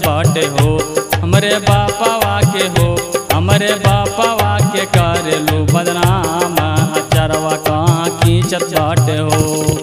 बाटे हो हमरे बापावा के हो हमरे बापावा के करेलू बदनाम अचरवा कहाँ खींचत बाटे हो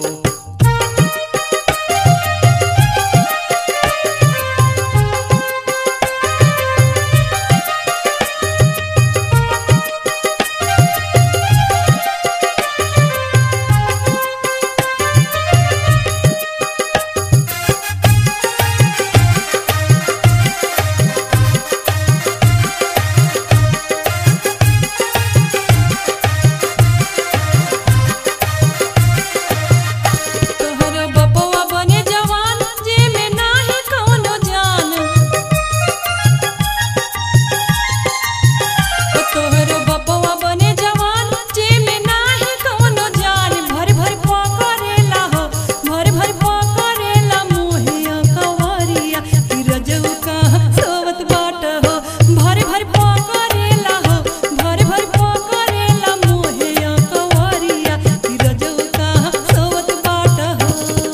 तोहर बपवा बने जवान जेमे नाही कौनो जान तोहर बपवा बने जवान जेमे नाही कौनो जान भर भर पकड़ेला हो भर भर पकड़ेला मोहिया कवरिया कि रजऊ कहाँ सोवत बाट हो भर भर पकड़ेला हो भर भर पकड़ेला मोहिया कवरिया कि रजऊ कहाँ सोवत बाट हो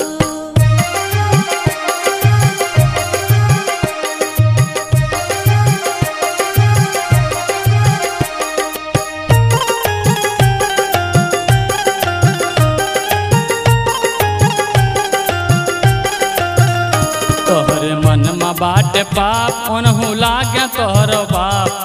तोहरे मन में बाटे पाप ओनहु लागे तोहर बाप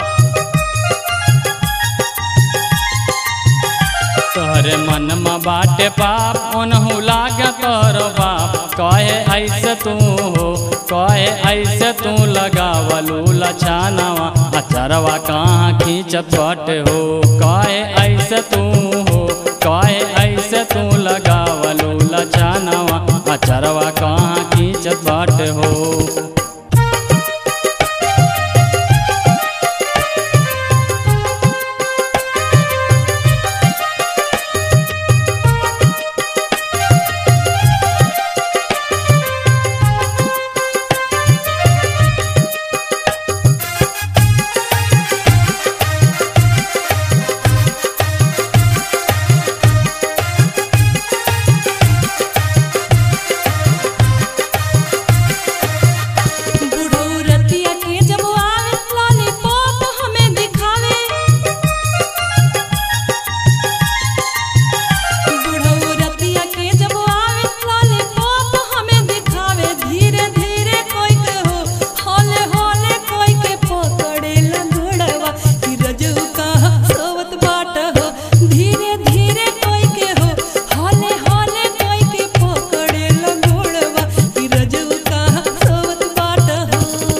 तोहरे मन में बाटे पाप ओनहु लागे तोहर बाप कहे ऐसे तू हो कहे ऐसे तू लगावलू लछानवा अचरवा कहाँ खींचत बाटे हो कहे ऐसे तू हो कहे ऐसे तू लगावलू लछानवा अचरवा कहाँ खींचत बाटे हो बुढ़ऊ रतिया के जब आवे लॉलीपॉप हमें दिखावे बुढ़ऊ रतिया के जब आवे लॉलीपॉप हमें दिखावे धीरे धीरे कोई के हो हौले हौले कोई के पकड़े लगड़वा कि रजऊ कहाँ सोवत बाट हो धीरे धीरे कोई के हो हौले हौले कोई के पकड़े लगड़वा कि रजऊ कहाँ सोवत बाट हो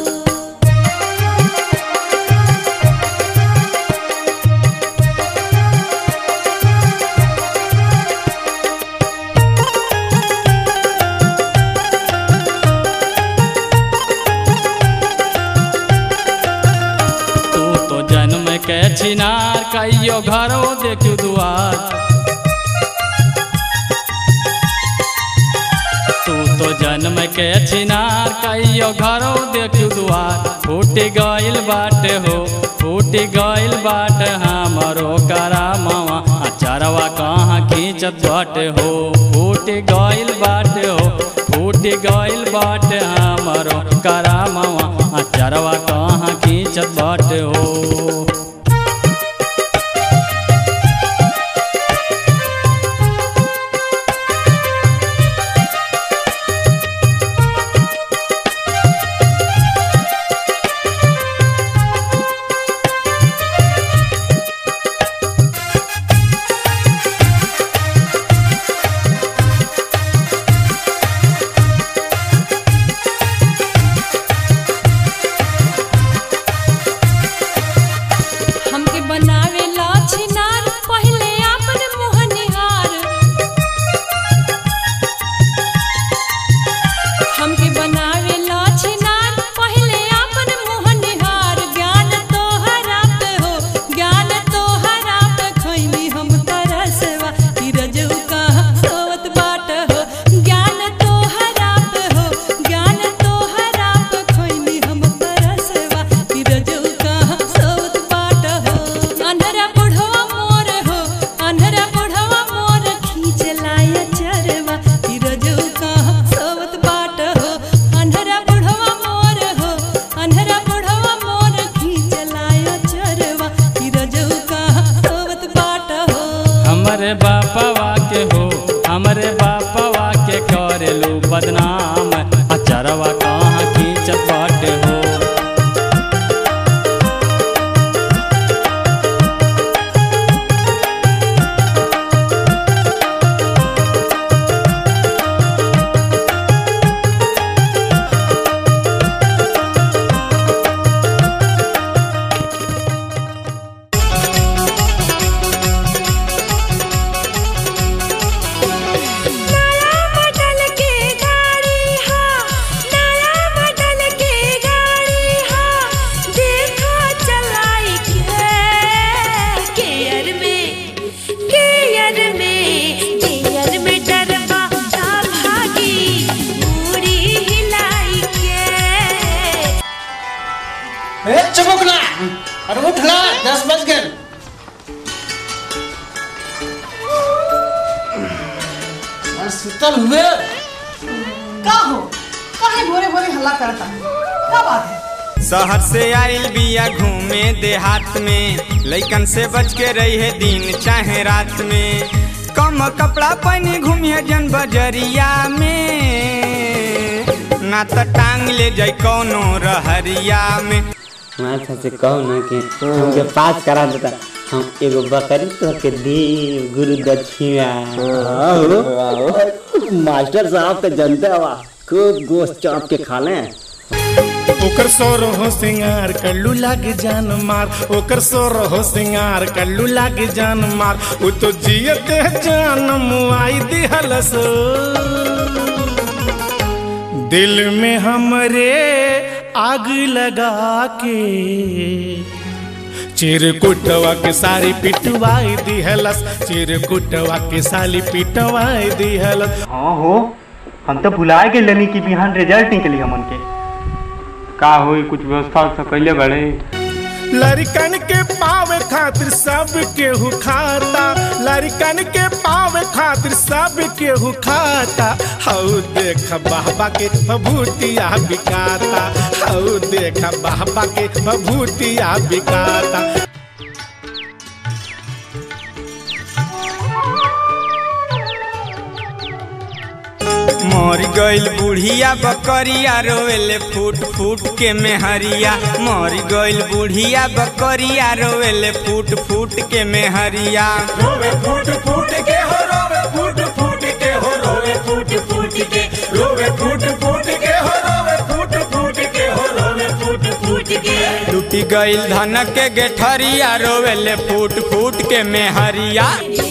तू तो जन्म के छिनार कहियो घरो देखू दुआर तू तो जन्म के छिनार कहियो घरो देखू दुआर फूट गइल बाटे हो फूट गइल बाटे हमरो करामवा अचरवा कहाँ खींचत बाटे हो फूट गइल बाटे हो फूट गइल बाटे हमरो करामवा अचरवा कहाँ खींचत बाटे हो अरे उठ ना दस बज गए अरे सुतल हुए का हो काहे भोरे भोरे हल्ला करता का बात है शहर से आइल बिया घूमे देहात में लइकन से बच के रही है दिन चाहे रात में कम कपड़ा पहने घूमिए जन बजरिया में ना तो टांग ले जाए कौनो रहरिया में माथा से कहो ना कि हमके पास करा देता हम एगो बकरी तो के दी गुरु दक्षिणा मास्टर साहब तो जनते हवा खूब गोश्त चाप के खा लें ओकर सोर हो सिंगार कल्लू लागे जान मार ओकर सोर हो सिंगार कल्लू लागे जान मार उ तो जियत जान मुआई दिहलस दिल में हमरे आग लगा के चिरकुटवा के सारी पिटवाई दिहलस चिरकुटवा के साली पिटवाई दिहलस हाँ हो हम तो भुलाए के लेनी कि बिहान रिजल्ट निकली हमन के का होई कुछ व्यवस्था व्यवस्था कैले बड़े लड़कन के पावे खातिर सब केहू खाता लड़कन के पावे खातिर सब केहू खाता हऊ देख बाबा के बभूतिया बिकाता हऊ देख बाबा के बभूतिया बिकाता मर गइल बुढ़िया बकरिया रोवेले फूट फूट के मेहरिया मर गइल बुढ़िया बकरिया रोवेले फूट फूट के मेहरिया रोवे फूट फूट के हो रोवे फूट फूट के हो रोवे फूट फूट के रोवे फूट फूट के हो रोवे फूट फूट के हो रोवे फूट फूट के टूटी गइल धन के गेठरिया रोवेले फूट फूट के मेहरिया